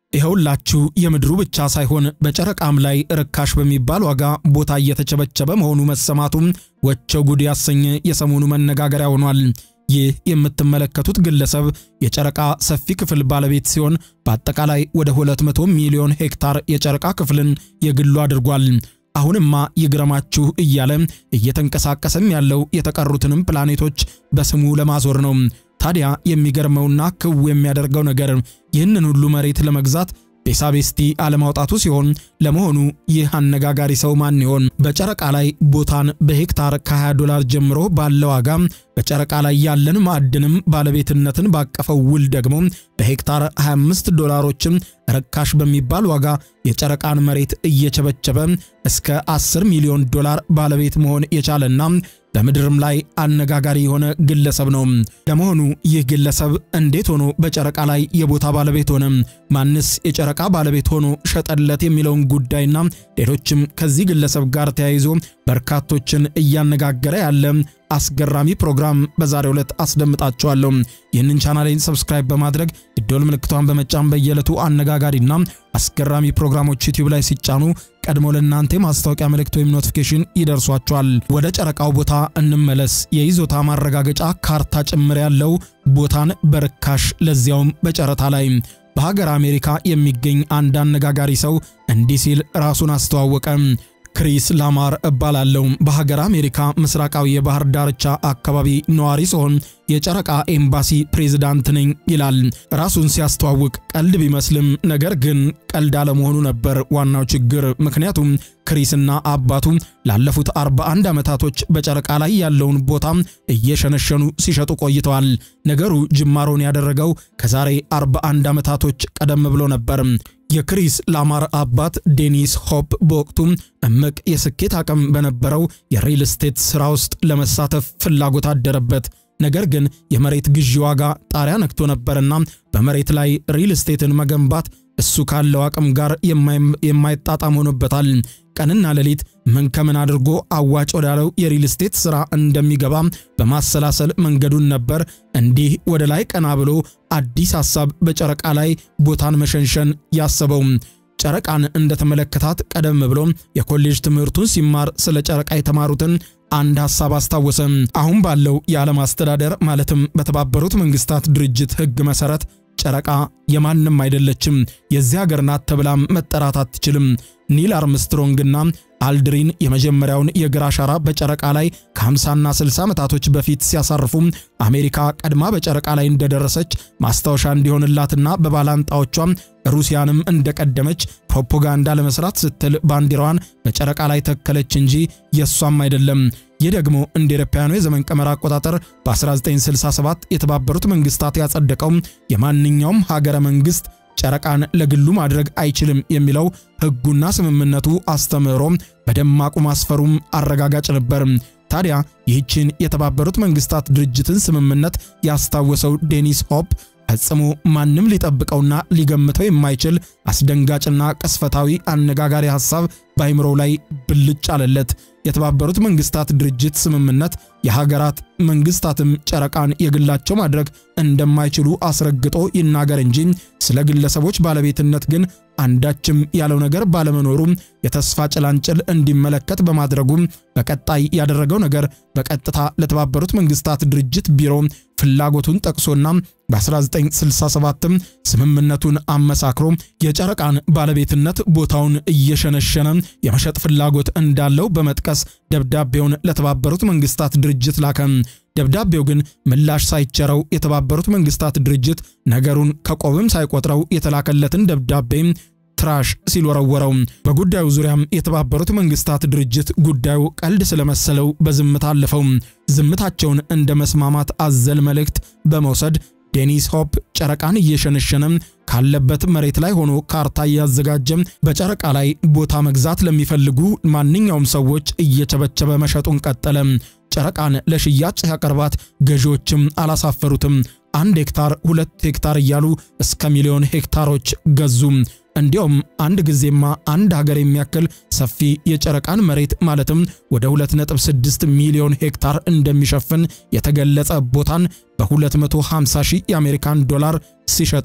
ይኸውላችሁ የምድሩ ብቻ ሳይሆን በጨረቃም ላይ ርካሽ በሚባል ዋጋ ቦታ እየተቸበቸበ መሆኑ መሰማቱም ወቸው ጉድ ያሰኘ የሰሞኑ መነጋገሪያ ሆኗል። ይህ የምትመለከቱት ግለሰብ የጨረቃ ሰፊ ክፍል ባለቤት ሲሆን በአጠቃላይ ወደ 200 ሚሊዮን ሄክታር የጨረቃ ክፍልን የግሉ አድርጓል። አሁንማ ይግረማችሁ እያለ እየተንቀሳቀሰም ያለው የተቀሩትንም ፕላኔቶች በስሙ ለማዞር ነው። ታዲያ የሚገርመውና ክው የሚያደርገው ነገር ይህንን ሁሉ መሬት ለመግዛት ቤሳቤስቲ አለማውጣቱ ሲሆን ለመሆኑ ይህ አነጋጋሪ ሰው ማን ይሆን? በጨረቃ ላይ ቦታን በሄክታር ከ20 ዶላር ጀምሮ ባለ ዋጋ በጨረቃ ላይ ያለን ማዕድንም ባለቤትነትን ባቀፈው ውል ደግሞ በሄክታር 25 ዶላሮችም ርካሽ በሚባል ዋጋ የጨረቃን መሬት እየቸበቸበ እስከ 10 ሚሊዮን ዶላር ባለቤት መሆን የቻለና በምድርም ላይ አነጋጋሪ የሆነ ግለሰብ ነው። ለመሆኑ ይህ ግለሰብ እንዴት ሆኖ በጨረቃ ላይ የቦታ ባለቤት ሆነ? ማንስ የጨረቃ ባለቤት ሆኖ ሸጠለት? የሚለውን ጉዳይና ሌሎችም ከዚህ ግለሰብ ጋር ተያይዞ በርካቶችን እያነጋገረ ያለ አስገራሚ ፕሮግራም በዛሬው ዕለት አስደምጣችኋለሁ። ይህንን ቻናሌን ሰብስክራይብ በማድረግ የደወል ምልክቷን በመጫን በየዕለቱ አነጋጋሪና አስገራሚ ፕሮግራሞች ዩቲዩብ ላይ ሲጫኑ ቀድሞ ለእናንተ የማስታወቂያ መልእክት ወይም ኖቲፊኬሽን ይደርሷቸዋል። ወደ ጨረቃው ቦታ እንመለስ። የይዞታ ማረጋገጫ ካርታ ጭምር ያለው ቦታን በርካሽ ለዚያውም በጨረታ ላይ በሀገር አሜሪካ የሚገኝ አንድ አነጋጋሪ ሰው እንዲህ ሲል ራሱን አስተዋወቀ። ክሪስ ላማር እባላለሁ። በሀገር አሜሪካ ምስራቃዊ የባህር ዳርቻ አካባቢ ነዋሪ ሲሆን የጨረቃ ኤምባሲ ፕሬዝዳንት ነኝ ይላል። ራሱን ሲያስተዋውቅ ቀልድ ቢመስልም ነገር ግን ቀልድ አለመሆኑ ነበር ዋናው ችግር። ምክንያቱም ክሪስና አባቱ ላለፉት 41 ዓመታቶች በጨረቃ ላይ ያለውን ቦታ እየሸነሸኑ ሲሸጡ ቆይተዋል። ነገሩ ጅማሮን ያደረገው ከዛሬ 41 ዓመታቶች ቀደም ብሎ ነበር። የክሪስ ላማር አባት ዴኒስ ሆፕ በወቅቱ እምቅ የስኬት አቅም በነበረው የሪል ስቴት ሥራ ውስጥ ለመሳተፍ ፍላጎት አደረበት። ነገር ግን የመሬት ግዢ ዋጋ ጣሪያ ነክቶ ነበርና በመሬት ላይ ሪል ስቴትን መገንባት እሱ ካለው አቅም ጋር የማይጣጣም ሆኖበታል። ቀንና ሌሊት ምን ከምን አድርጎ አዋጭ ወዳለው የሪል ስቴት ሥራ እንደሚገባ በማሰላሰል መንገዱን ነበር እንዲህ ወደ ላይ ቀና ብሎ አዲስ ሐሳብ በጨረቃ ላይ ቦታን መሸንሸን ያሰበው። ጨረቃን እንደተመለከታት ቀደም ብሎ የኮሌጅ ትምህርቱን ሲማር ስለ ጨረቃ የተማሩትን አንድ ሐሳብ አስታወሰ። አሁን ባለው የዓለም አስተዳደር ማለትም በተባበሩት መንግስታት ድርጅት ሕግ መሠረት ጨረቃ የማንም አይደለችም፣ የዚህ ሀገር ናት ተብላም መጠራት አትችልም። ኒል አርምስትሮንግና አልድሪን የመጀመሪያውን የእግር አሻራ በጨረቃ ላይ ከ50ና 60 ዓመታቶች በፊት ሲያሳርፉ አሜሪካ ቀድማ በጨረቃ ላይ እንደደረሰች ማስታወሻ እንዲሆንላትና በባላንጣዎቿም ሩሲያንም እንደቀደመች ፕሮፓጋንዳ ለመስራት ስትል ባንዲራዋን በጨረቃ ላይ ተከለች እንጂ የእሷም አይደለም። ይህ ደግሞ እንደ አውሮፓውያኑ የዘመን ቀመር አቆጣጠር በ1967 የተባበሩት መንግስታት ያጸደቀው የማንኛውም ሀገረ መንግስት ጨረቃን ለግሉ ማድረግ አይችልም የሚለው ሕጉና ስምምነቱ አስተምህሮ በደማቁ ማስፈሩም አረጋጋጭ ነበር። ታዲያ ይህችን የተባበሩት መንግስታት ድርጅትን ስምምነት ያስታወሰው ዴኒስ ሆፕ ፈጽሞ ማንም ሊጠብቀውና ሊገምተው የማይችል አስደንጋጭና ቅስፈታዊ አነጋጋሪ ሐሳብ በአይምሮው ላይ ብልጭ አለለት። የተባበሩት መንግስታት ድርጅት ስምምነት የሀገራት መንግስታትም ጨረቃን የግላቸው ማድረግ እንደማይችሉ አስረግጦ ይናገር እንጂ ስለ ግለሰቦች ባለቤትነት ግን አንዳችም ያለው ነገር ባለመኖሩ የተስፋ ጭላንጭል እንዲመለከት በማድረጉ በቀጣይ ያደረገው ነገር በቀጥታ ለተባበሩት መንግስታት ድርጅት ቢሮ ፍላጎቱን ጠቅሶና በ1967ም ስምምነቱን አመሳክሮ የጨረቃን ባለቤትነት ቦታውን እየሸነሸነ የመሸጥ ፍላጎት እንዳለው በመጥቀስ ደብዳቤውን ለተባበሩት መንግስታት ድርጅት ላከ። ደብዳቤው ግን ምላሽ ሳይቸረው የተባበሩት መንግስታት ድርጅት ነገሩን ከቆብም ሳይቆጥረው የተላከለትን ደብዳቤ ትራሽ ሲል ወረወረው። በጉዳዩ ዙሪያም የተባበሩት መንግስታት ድርጅት ጉዳዩ ቀልድ ስለመሰለው በዝምታ አለፈው። ዝምታቸውን እንደ መስማማት አዘል መልእክት በመውሰድ ዴኒስ ሆፕ ጨረቃን እየሸነሸነ ካለበት መሬት ላይ ሆኖ ካርታ እያዘጋጀ በጨረቃ ላይ ቦታ መግዛት ለሚፈልጉ ማንኛውም ሰዎች እየቸበቸበ መሸጡን ቀጠለ። ጨረቃን ለሽያጭ ሲያቀርባት ገዢዎችም አላሳፈሩትም። አንድ ሄክታር፣ ሁለት ሄክታር እያሉ እስከ ሚሊዮን ሄክታሮች ገዙ። እንዲያውም አንድ ጊዜማ አንድ ሀገር የሚያክል ሰፊ የጨረቃን መሬት ማለትም ወደ 2.6 ሚሊዮን ሄክታር እንደሚሸፍን የተገለጸ ቦታን በ250 ሺህ የአሜሪካን ዶላር ሲሸጠው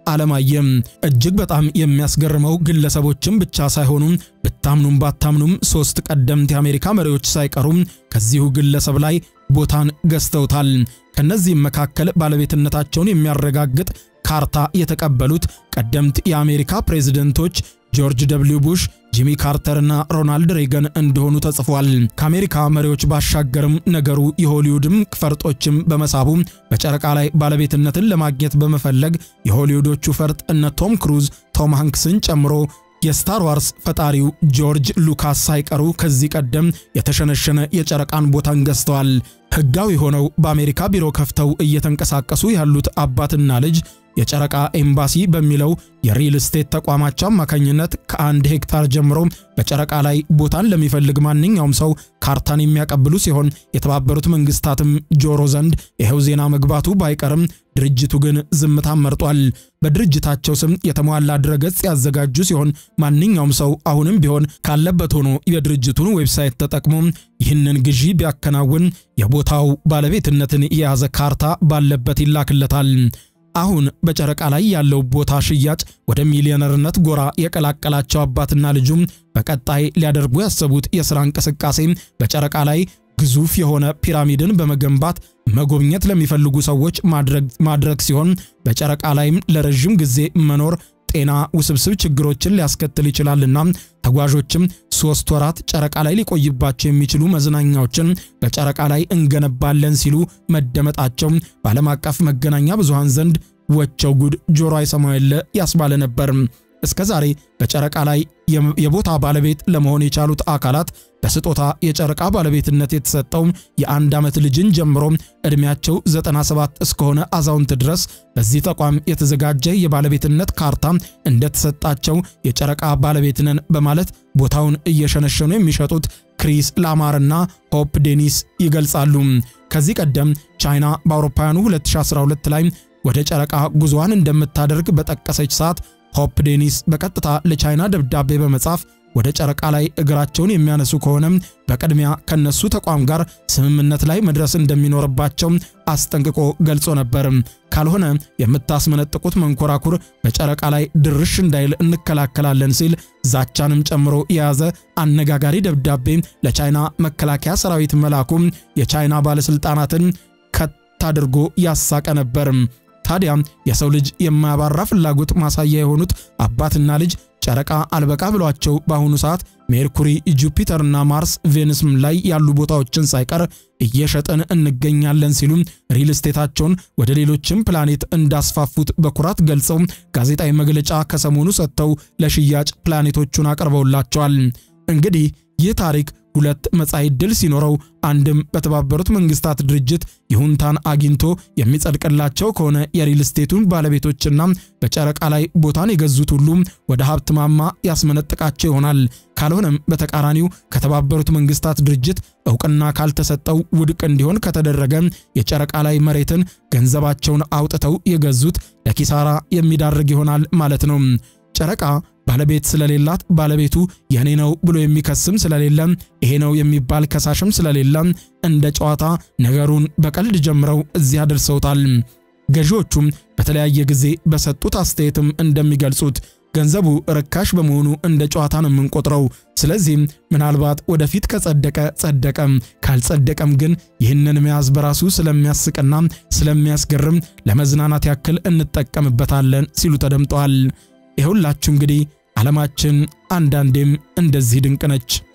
አለማየም እጅግ በጣም የሚያስገርመው ግለሰቦችም ብቻ ሳይሆኑ ብታምኑም ባታምኑም ሶስት ቀደምት የአሜሪካ መሪዎች ሳይቀሩም ከዚሁ ግለሰብ ላይ ቦታን ገዝተውታል። ከነዚህም መካከል ባለቤትነታቸውን የሚያረጋግጥ ካርታ የተቀበሉት ቀደምት የአሜሪካ ፕሬዝደንቶች ጆርጅ ደብሊው ቡሽ፣ ጂሚ ካርተርና ሮናልድ ሬገን እንደሆኑ ተጽፏል። ከአሜሪካ መሪዎች ባሻገርም ነገሩ የሆሊውድም ፈርጦችም በመሳቡ በጨረቃ ላይ ባለቤትነትን ለማግኘት በመፈለግ የሆሊውዶቹ ፈርጥ እነ ቶም ክሩዝ፣ ቶም ሃንክስን ጨምሮ የስታር ዋርስ ፈጣሪው ጆርጅ ሉካስ ሳይቀሩ ከዚህ ቀደም የተሸነሸነ የጨረቃን ቦታን ገዝተዋል። ሕጋዊ ሆነው በአሜሪካ ቢሮ ከፍተው እየተንቀሳቀሱ ያሉት አባትና ልጅ የጨረቃ ኤምባሲ በሚለው የሪል ስቴት ተቋማቸው አማካኝነት ከአንድ ሄክታር ጀምሮ በጨረቃ ላይ ቦታን ለሚፈልግ ማንኛውም ሰው ካርታን የሚያቀብሉ ሲሆን የተባበሩት መንግስታትም ጆሮ ዘንድ ይኸው ዜና መግባቱ ባይቀርም ድርጅቱ ግን ዝምታን መርጧል። በድርጅታቸው ስም የተሟላ ድረገጽ ያዘጋጁ ሲሆን ማንኛውም ሰው አሁንም ቢሆን ካለበት ሆኖ የድርጅቱን ዌብሳይት ተጠቅሞ ይህንን ግዢ ቢያከናውን የቦታው ባለቤትነትን የያዘ ካርታ ባለበት ይላክለታል። አሁን በጨረቃ ላይ ያለው ቦታ ሽያጭ ወደ ሚሊዮነርነት ጎራ የቀላቀላቸው አባትና ልጁም በቀጣይ ሊያደርጉ ያሰቡት የሥራ እንቅስቃሴ በጨረቃ ላይ ግዙፍ የሆነ ፒራሚድን በመገንባት መጎብኘት ለሚፈልጉ ሰዎች ማድረግ ሲሆን በጨረቃ ላይም ለረዥም ጊዜ መኖር ጤና ውስብስብ ችግሮችን ሊያስከትል ይችላልና ተጓዦችም ሶስት ወራት ጨረቃ ላይ ሊቆይባቸው የሚችሉ መዝናኛዎችን በጨረቃ ላይ እንገነባለን ሲሉ መደመጣቸው በዓለም አቀፍ መገናኛ ብዙሃን ዘንድ ወቸው ጉድ ጆሮ አይሰማው የለ ያስባለ ነበር። እስከ ዛሬ በጨረቃ ላይ የቦታ ባለቤት ለመሆን የቻሉት አካላት በስጦታ የጨረቃ ባለቤትነት የተሰጠው የአንድ ዓመት ልጅን ጀምሮ ዕድሜያቸው 97 እስከሆነ አዛውንት ድረስ በዚህ ተቋም የተዘጋጀ የባለቤትነት ካርታ እንደተሰጣቸው የጨረቃ ባለቤት ነን በማለት ቦታውን እየሸነሸኑ የሚሸጡት ክሪስ ላማርና ሆፕ ዴኒስ ይገልጻሉ። ከዚህ ቀደም ቻይና በአውሮፓውያኑ 2012 ላይ ወደ ጨረቃ ጉዞዋን እንደምታደርግ በጠቀሰች ሰዓት ሆፕ ዴኒስ በቀጥታ ለቻይና ደብዳቤ በመጻፍ ወደ ጨረቃ ላይ እግራቸውን የሚያነሱ ከሆነ በቅድሚያ ከነሱ ተቋም ጋር ስምምነት ላይ መድረስ እንደሚኖርባቸው አስጠንቅቆ ገልጾ ነበር። ካልሆነ የምታስመነጥቁት መንኮራኩር በጨረቃ ላይ ድርሽ እንዳይል እንከላከላለን ሲል ዛቻንም ጨምሮ የያዘ አነጋጋሪ ደብዳቤ ለቻይና መከላከያ ሰራዊት መላኩ የቻይና ባለስልጣናትን ከት አድርጎ ያሳቀ ነበር። ታዲያ የሰው ልጅ የማያባራ ፍላጎት ማሳያ የሆኑት አባትና ልጅ ጨረቃ አልበቃ ብሏቸው በአሁኑ ሰዓት ሜርኩሪ፣ ጁፒተርና ማርስ፣ ቬንስም ላይ ያሉ ቦታዎችን ሳይቀር እየሸጠን እንገኛለን ሲሉ ሪል ስቴታቸውን ወደ ሌሎችም ፕላኔት እንዳስፋፉት በኩራት ገልጸው ጋዜጣዊ መግለጫ ከሰሞኑ ሰጥተው ለሽያጭ ፕላኔቶቹን አቅርበውላቸዋል። እንግዲህ ይህ ታሪክ ሁለት መጻኢ ዕድል ሲኖረው አንድም በተባበሩት መንግስታት ድርጅት ይሁንታን አግኝቶ የሚጸድቅላቸው ከሆነ የሪል ስቴቱን ባለቤቶችና በጨረቃ ላይ ቦታን የገዙት ሁሉ ወደ ሀብት ማማ ያስመነጥቃቸው ይሆናል። ካልሆነም በተቃራኒው ከተባበሩት መንግስታት ድርጅት እውቅና ካልተሰጠው ውድቅ እንዲሆን ከተደረገ የጨረቃ ላይ መሬትን ገንዘባቸውን አውጥተው የገዙት ለኪሳራ የሚዳርግ ይሆናል ማለት ነው። ጨረቃ ባለቤት ስለሌላት ባለቤቱ የኔ ነው ብሎ የሚከስም ስለሌለ ይሄ ነው የሚባል ከሳሽም ስለሌለ እንደ ጨዋታ ነገሩን በቀልድ ጀምረው እዚያ ደርሰውታል። ገዢዎቹም በተለያየ ጊዜ በሰጡት አስተያየትም እንደሚገልጹት ገንዘቡ ርካሽ በመሆኑ እንደ ጨዋታ ነው የምንቆጥረው። ስለዚህም ምናልባት ወደፊት ከጸደቀ ጸደቀ፣ ካልጸደቀም ግን ይህንን መያዝ በራሱ ስለሚያስቅና ስለሚያስገርም ለመዝናናት ያክል እንጠቀምበታለን ሲሉ ተደምጠዋል። ይኸውላችሁ እንግዲህ ዓለማችን አንዳንዴም እንደዚህ ድንቅ ነች።